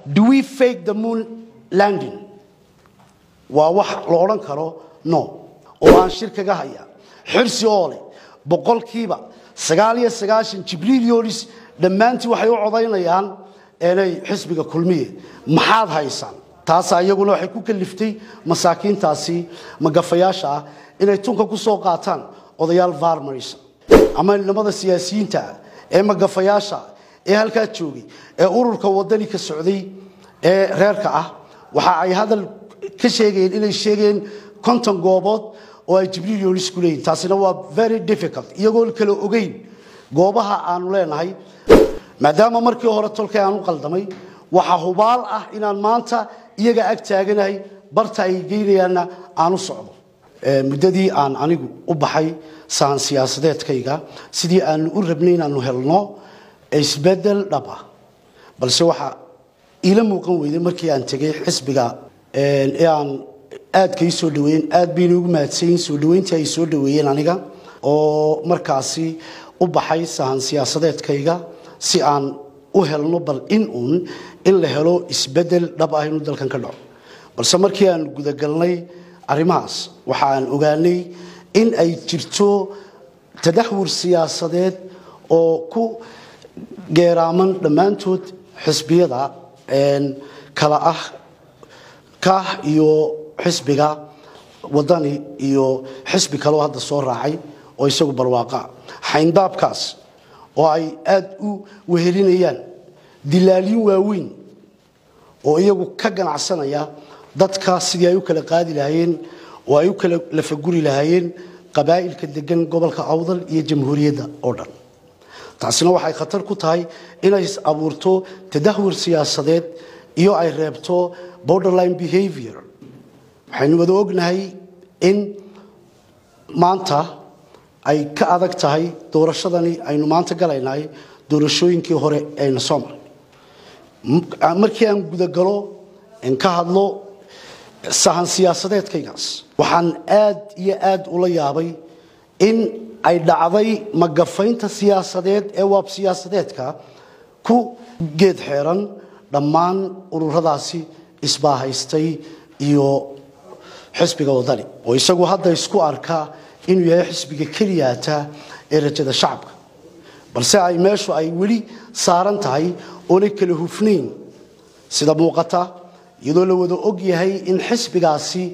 do we fake the moon landing waa wax la odhan karo no oo aan shir kaga haya xirsi oo leh boqolkiiba sagaal iyo sagaashan jibriil yolis dhammaantii waxay u codaynayaan inay xisbiga kulmiye maxaad haysaan taasaa iyaguna waxay ku kaliftay masaakiintaasi magafayaasha ah inay tunka ku soo qaataan odayaal varmaris ama nilamada siyaasiyiinta ah ee magafayaasha ah ee halkaa joogay ee ururka wadani ka socday ee reerka ah waxa ay hadal ka sheegayeen inay sheegeen konton goobood oo ay jibriil yolis ku leeyihin taasina waa very difficult iyagoo kala ogeyn goobaha aanu leenahay maadaama markii hore tolkay aan u qaldamay waxa hubaal ah inaan maanta iyaga ag taaganahay barta ay geynayaanna aan u socdo muddadii aan anigu u baxay sahan siyaasadeedkayga sidii aanu u rabnay inaanu helno isbedel dhab ah balse waxa iila muuqan weyday markii aan tegay xisbiga ee aan aadka ii soo dhaweeyeen aad bayna ugu mahadsanyiin soo dhaweyntii ay soo dhaweeyeen aniga oo markaasi u baxay sahan siyaasadeedkayga si aan u helno bal in uun in la helo isbedel dhab ah inuu dalkan ka dhaco balse markii aan gudagalnay arrimahaas waxa aan ogaanay in ay jirto tadaxwur siyaasadeed oo ku geeraaman dhammaantood xisbiyada kala ah kah iyo xisbiga wadani iyo xisbi kaleo hadda soo raacay oo isagu barwaaqa xayndaabkaas oo ay aada u wehelinayaan dilaalyin waaweyn oo iyagu ka ganacsanaya dadka sidii ay u kala qaadi lahaayeen oo ay u kala lafaguri lahaayeen qabaa'ilka degan gobolka awdal iyo jamhuuriyadda oo dhan taasina waxay khatar ku tahay inay abuurto tadahwur siyaasadeed iyo ay reebto borderline behavior waxaynu wada ognahay in maanta ay ka adag tahay doorashadani aynu maanta galaynahay doorashooyinkii hore ayna soo maray markii aan gudagalo n ka hadlo sahan siyaasadeedkaygaas waxaan aad iyo aad ula yaabay in ay dhacday magafaynta siyaasadeed ee waab siyaasadeedka ku geed xeeran dhammaan ururadaasi isbaahaystay iyo xisbiga wadani oo isagu hadda isku arka inuu yahay xisbiga keliyaata ee rajada shacabka balse ay meeshu ay weli saaran tahay oonay kala hufnayn sida muuqata iyadoo la wada og yahay in xisbigaasi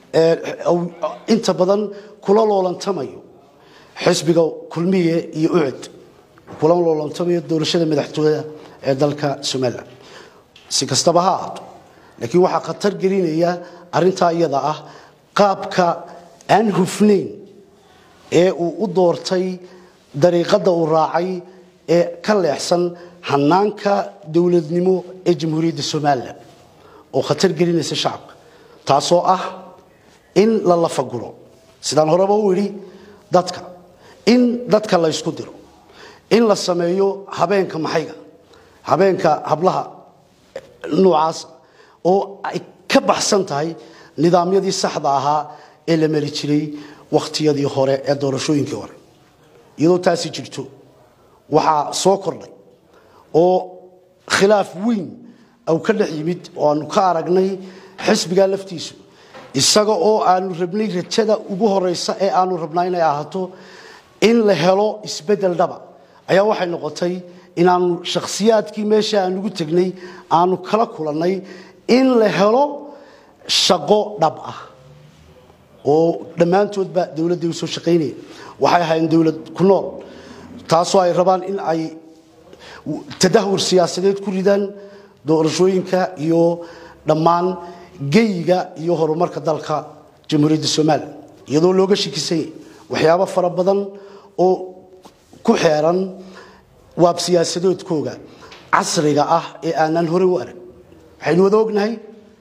inta badan kula loolantamayo xisbiga kulmiye iyo ucud kula loolantamayo doorashada madaxtooyada ee dalka somalilan si kastaba ha ahaato laakiin waxaa khatar gelinaya arrintaa iyada ah qaabka aan hufnayn ee uu u doortay dariiqadda uu raacay ee ka leexsan hanaanka dowladnimo ee jamhuuriyadda somalilan oo khatar gelinaysa shacabka taasoo ah in la lafaguro sidaan horeba u idhi dadka in dadka la ysku diro in la sameeyo habeenka maxayga habeenka hablaha noocaasa oo ay ka baxsan tahay nidaamyadii saxda ahaa ee la mari jiray wakhtiyadii hore ee doorashooyinkii hore iyadoo taasi jirto waxaa soo kordhay oo khilaaf weyn au ka dhex yimid oo aanu ka aragnay xisbigaa laftiisu isaga oo aanu rabnay rajada ugu horeysa ee aanu rabnaa inay ahaato in la helo isbedel dhaba ayaa waxay noqotay inaanu shakhsiyaadkii meesha aanugu tegnay aanu kala kulannay in la helo shaqo dhab ah oo dhammaantoodba dowladday u soo shaqaynaya waxay ahaayeen dowlad ku nool taasoo ay rabaan in ay tadahwur siyaasadeed ku ridaan doorashooyinka iyo dhammaan geyiga iyo horumarka dalka jamhuuriyadda somalilan iyadoo looga shikisanyay waxyaabo fara badan oo ku xeeran waab siyaasadoodkooga casriga ah ee aanan hore u arag waxaynu wada ognahay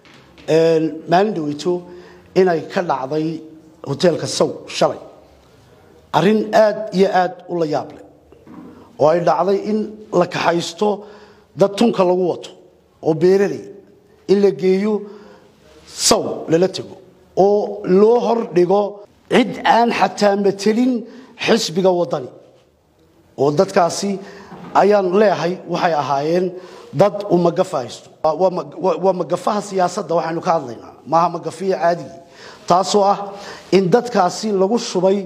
maalin dhaweyto inay ka dhacday hoteelka saw shalay arrin aad iyo aad u la yaab leh oo ay dhacday in la kaxaysto dad tunka lagu wato oo beeraley in la geeyo saw lala tego oo loo hor dhigo cid aan xataa matelin xisbiga wadani oo dadkaasi ayaan leeyahay waxay ahaayeen dad uu magafa haysto waa magafaha siyaasadda waxaynu ka hadlaynaa maaha magafiya caadigii taasoo ah in dadkaasi lagu shubay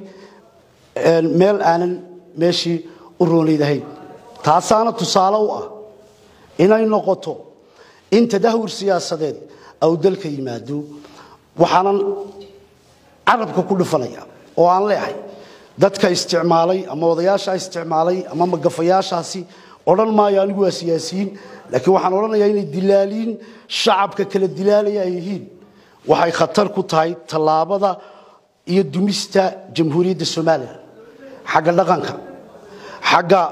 meel aanan meeshii u roonaydahayn taasaana tusaale u ah inay noqoto in tadahur siyaasadeed au dalka yimaado waxaanan carabka ku dhufanaya oo aan leehay dadka isticmaalay ama odayaasha isticmaalay ama magafayaashaasi odhan maayo anigu waa siyaasiyiin laakiin waxaan odhanayaa inay dilaaliin shacabka kala dilaalaya ay yihiin waxay khatar ku tahay tallaabada iyo dumista jamhuuriyadda somalilan xagga dhaqanka xagga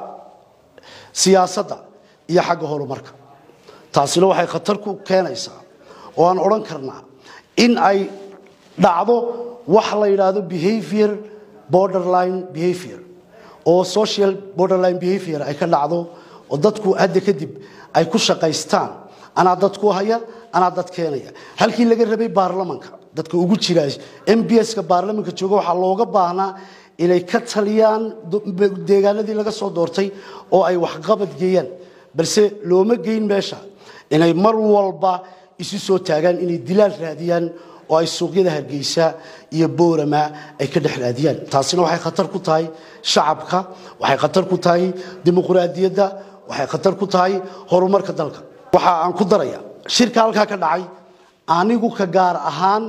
siyaasadda iyo xagga horumarka taasina waxay khatar ku keenaysaa oo aan odhan karnaa in ay dhacdo wax la yidhaahdo behavior borderline behavior oo social borderline behavior ay ka dhacdo oo dadku hadda kadib ay ku shaqaystaan anaa dadku haya anaa dad keenaya halkii laga rabay baarlamanka dadka ugu jira m b ska baarlamanka jooga waxaa looga baahnaa inay ka taliyaan deegaanadii laga soo doortay oo ay waxqabad geeyaan balse looma geyn meesha inay mar walba isu soo taagaan inay dilaal raadiyaan oo ay suuqyada hargeysa iyo boorama ay ka dhex raadiyaan taasina waxay khatar ku tahay shacabka waxay khatar ku tahay dimuqraadiyadda waxay khatar ku tahay horumarka dalka waxa aan ku daraya shirka halkaa ka dhacay anigu ka gaar ahaan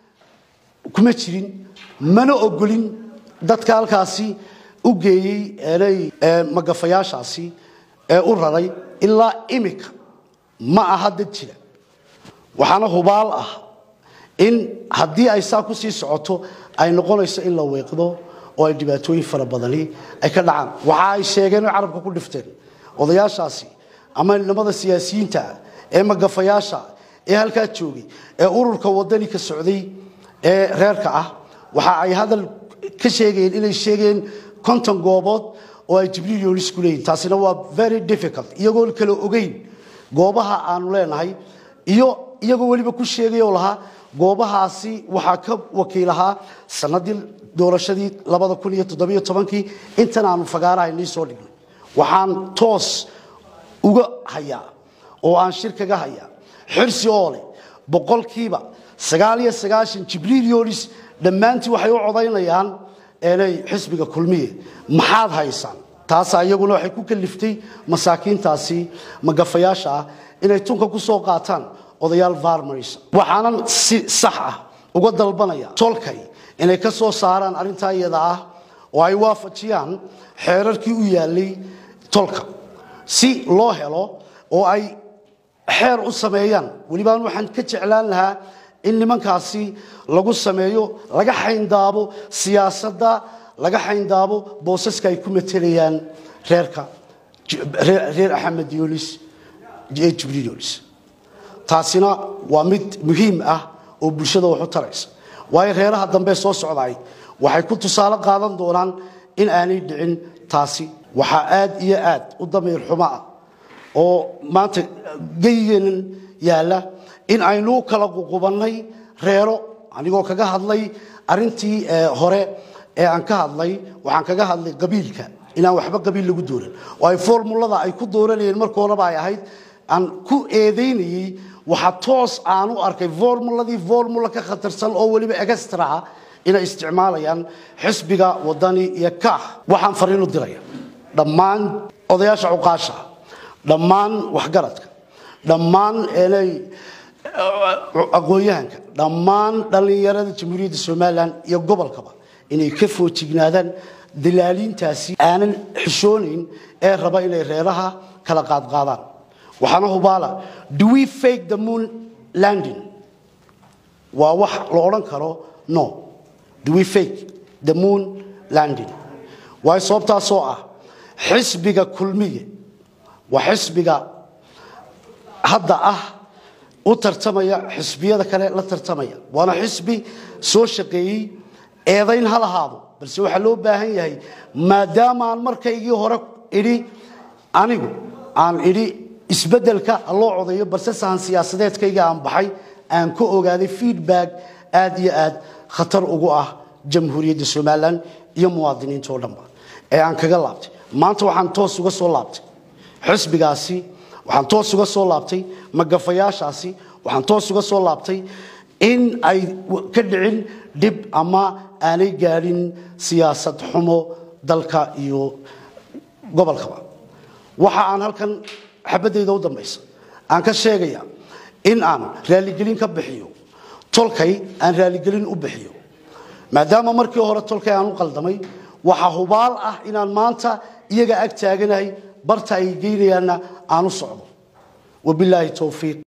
kuma jirin mana ogolin dadka halkaasi u geeyey magafayaashaasi ee u raray ilaa imika ma aha dad jira waxaana hubaal ah in haddii ay saa ku sii socoto ay noqonayso in la weeqdo oo ay dhibaatooyin fara badani ay ka dhacaan waxa ay sheegeen oo carabka ku dhifteen odayaashaasi ama nimmada siyaasiyiinta ah ee magafayaasha ee halkaa joogay ee ururka wadani ka socday ee reerka ah waxa ay hadal ka sheegayeen inay sheegeen konton goobood oo ay jibriil yoonis ku leeyihin taasina waa very difficult iyagoo kala ogeyn goobaha aanu leenahay iyo iyagoo weliba ku sheegay oo lahaa goobahaasi waxaa ka wakiilahaa sanadii doorashadii labada kun iyo toddobiyo tobankii intan aanu fagaaraha nii soo dhignay waxaan toos uga hayaa oo aan shir kaga hayaa xirsi oo leh boqolkiiba sagaal iyo sagaashan jibriil yoonis dhammaantii waxay u codaynayaan inay xisbiga kulmiye maxaad haysaan taasaa iyaguna waxay ku kaliftay masaakiintaasi magafayaasha ah inay tunka ku soo qaataan odayaal varmaris waxaanan si sax ah uga dalbanaya tolkay inay ka soo saaraan arrintaa iyada ah oo ay waafajiyaan xeerarkii u yaalay tolka si loo helo oo ay xeer u sameeyaan welibaan waxaan ka jeclaan lahaa in nimankaasi lagu sameeyo laga xayndaabo siyaasadda laga xayndaabo boosaska ay ku matelayaan reerka reer axmed yolis ee jibriil yolis taasina waa mid muhiim ah oo bulshada wax u taraysa waayo reeraha dambe soo socdaay waxay ku tusaale qaadan doonaan in aanay dhicin taasi waxaa aad iyo aad u damiir xumo ah oo maanta geyigeenan yaalla in aynu kala ququbannay reero anigoo kaga hadlay arintii hore ee aan ka hadlay waxaan kaga hadlay qabiilka inaan waxba qabiil lagu dooran oo ay formulada ay ku dooranayeen markoodaba ay ahayd aan ku eedaynayey waxa toos aan u arkay formuladii formula ka khatarsan oo weliba extra ah inay isticmaalayaan xisbiga wadani iyo kaax waxaan fariin u diraya dhammaan odayaasha cuqaasha dhammaan waxgaradka dhammaan enay aqoon-yahanka dhammaan dhallinyarada jamhuuriyadda somalilan iyo gobolkaba inay ka foojignaadaan dalaaliintaasi aanan xishoonayn ee raba inay reeraha kala qaadqaadaan waxaana hubaala do we fake the moon landing waa wax la odhan karo no do we fake the moon landing waayo sababtaasoo ah xisbiga kulmiye waa xisbiga hadda ah u tartamaya xisbiyada kale la tartamaya waana xisbi soo shaqeeyey eedayn ha lahaado balse waxaa loo baahan yahay maadaama aan markaygii hore idhi anigu aan idhi isbeddelka loo codayo balse sahan siyaasadeedkayga aan baxay aan ka ogaaday feedback aad iyo aad khatar ugu ah jamhuuriyadda somalilan iyo muwaadiniinta oo dhanba ee aan kaga laabtay maanta waxaan toos uga soo laabtay xusbigaasi waxaan toos uga soo laabtay magafayaashaasi waxaan toos uga soo laabtay in ay ka dhicin dhib ama aanay gaadhin siyaasad xumo dalka iyo gobolkaba waxa aan halkan xabadayda u dambaysa aan ka sheegaya in aan raaligelin ka bixiyo tolkay aan raaligelin u bixiyo maadaama markii hore tolkay aan u qaldamay waxaa hubaal ah inaan maanta iyaga ag taaganahay barta ay geynayaanna aan u socdo wabilaahi towfiiq